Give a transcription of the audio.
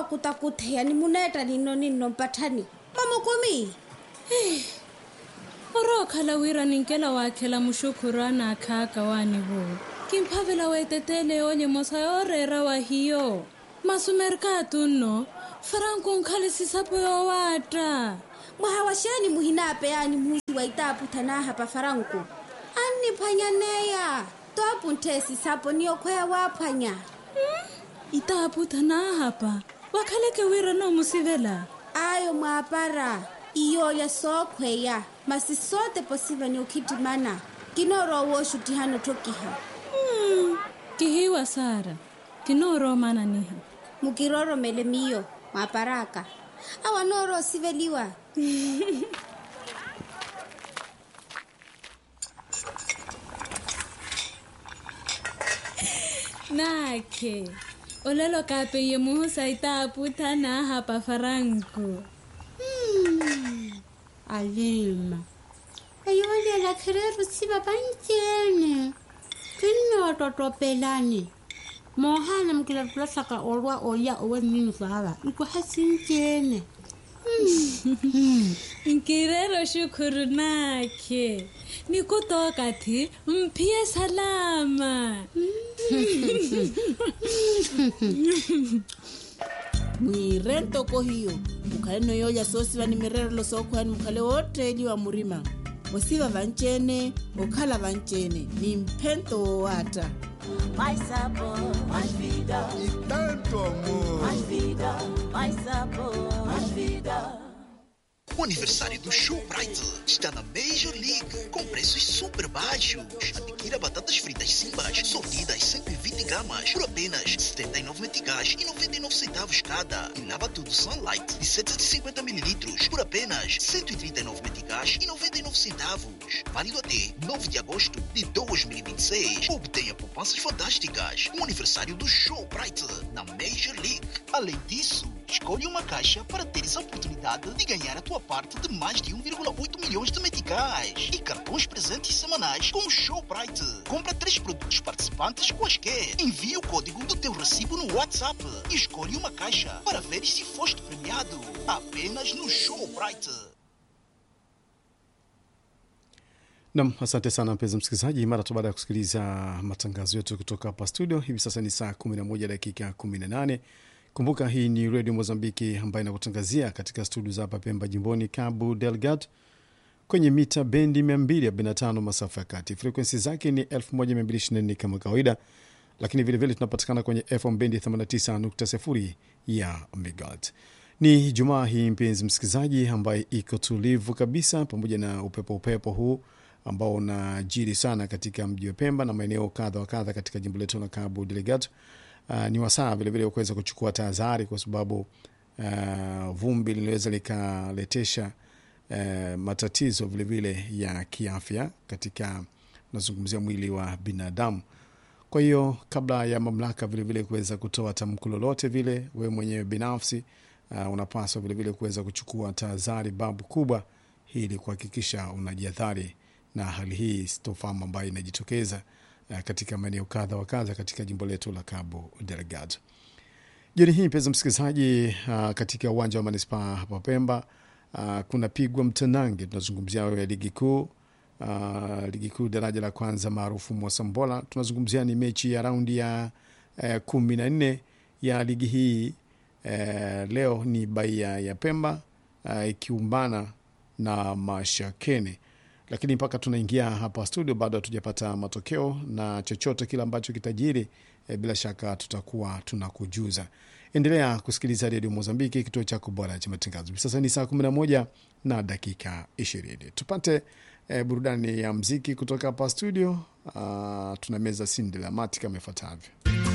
wa kutakutheya ni muneta nino ninno mpathani mamokomi oro khala wira ninkela waakhela muxukhuru ana akhaka wani vo kimphavela weetetele onye mosa yoreera wa hiyo masumerika tunno faranku nkhalisisisapo yowatta mwahawaxeni muhinape yani muzi wa itaaputhanaha pa faranku anniphwanyaneya toapunthesi sapo niyokhweya waaphwanya itaaputhanaahapa wakhaleke wira noomusivela ayo mwaapara iyoya sookhweya masi sote posiva ni ukhitimana kinoro wooxutihano thokiha Hmm, kihiwa sara kinooromana niha mukiroromele miyo mwaparaka awa nooro osiveliwa nakhe olelo kape ye muhusa itaaputhanaahapa faranku alima ayolela khereru siva pancene kinnoototopelani moohana mukilatulahlaka olwa oya owe nini vava ikuhasincene nkirero xukhuru nakhe nikutokathi mphiye salama mwire ntoko hiyo mukhale noyoolya soosiva ni mirerelo sookhwani mukhale wootteliwa murima osiva vancene okhala vancene ni mphento woowata Mais sabor, mais vida, e tanto amor. mais vida, mais sabor, mais vida. O aniversário do Showbrite está na Major League com preços super baixos. Adquira batatas fritas Simbas sortidas 120 gramas por apenas 79 meticais e 99 centavos cada. E lava tudo Sunlight de 750 mililitros por apenas 139 meticais e 99 centavos. Válido até 9 de agosto de 2026. Obtenha poupanças fantásticas. O aniversário do Showbrite na Major League. Além disso, escolhe uma caixa para teres a oportunidade de ganhar a tua parte de mais de 1,8 milhões de meticais e cartões presentes semanais com o Showbrite. Compra três produtos participantes quaisquer. Envie o código do teu recibo no WhatsApp e escolhe uma caixa para ver se foste premiado. Apenas no Showbrite. Nam, asante sana mpenzi msikilizaji. Mara tu baada ya kusikiliza matangazo yetu kutoka hapa studio, hivi sasa ni saa 11 dakika 18. Kumbuka hii ni redio Mozambiki ambayo inakutangazia katika studio za hapa Pemba, jimboni Cabo Delgado, kwenye mita bendi 245 masafa ya kati. Frekwensi zake ni 1224 kama kawaida, lakini vilevile tunapatikana kwenye FM bendi 89.0 ya megahertz. Ni Jumaa hii mpenzi msikilizaji, ambaye iko tulivu kabisa, pamoja na upepo upepo huu ambao unajiri sana katika mji wa Pemba na maeneo kadha wa kadha katika jimbo letu la Cabo Delgado. Uh, ni wasaa vilevile kuweza kuchukua tahadhari kwa sababu uh, vumbi linaweza likaletesha uh, matatizo vilevile ya kiafya katika nazungumzia mwili wa binadamu. Kwa hiyo kabla ya mamlaka vilevile kuweza kutoa tamko lolote vile, wewe mwenyewe binafsi uh, unapaswa vilevile kuweza kuchukua tahadhari babu kubwa ili kuhakikisha unajiadhari na hali hii sitofahamu ambayo inajitokeza uh, katika maeneo kadha wa kadha katika jimbo letu la Cabo Delgado. Jioni hii mpenzi msikilizaji, uh, katika uwanja wa manispaa hapa Pemba uh, kuna pigwa mtanange, tunazungumzia ya ligi kuu uh, ligi kuu daraja la kwanza maarufu Mwasambola. Tunazungumzia ni mechi ya raundi ya uh, kumi na nne ya ligi hii uh, leo ni Baia ya Pemba uh, ikiumbana na Mashakene lakini mpaka tunaingia hapa studio bado hatujapata matokeo na chochote kile ambacho kitajiri e, bila shaka tutakuwa tunakujuza. Endelea kusikiliza redio Mozambiki, kituo chako bora cha matangazo. Sasa ni saa 11 na dakika 20. Tupate e, burudani ya mziki kutoka hapa studio. Uh, tuna meza sindi la mati kama ifuatavyo.